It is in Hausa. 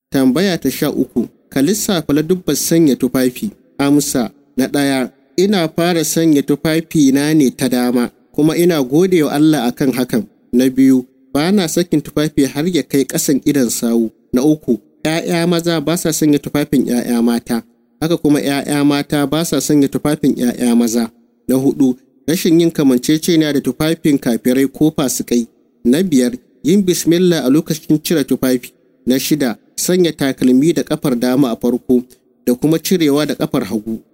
Tambaya ta sha uku, ka lissafa ladubban sanya tufafi. Amsa, na ɗaya, ina fara sanya tufafi na ne ta dama, kuma ina gode wa Allah akan hakan. Na biyu, ba na sakin tufafi har ya kai ƙasan idon sawu. Na uku, ‘ya'ya maza ba sa sanya tufafin ‘ya'ya mata, haka kuma ‘ya'ya mata ba sa sanya tufafin ‘ya'ya maza. Na hudu, rashin yin kamanceceniya da tufafin kafirai ko fasikai. Na biyar, yin bismillah a lokacin cire tufafi. Na shida, sanya takalmi da kafar dama a farko da kuma cirewa da kafar hagu.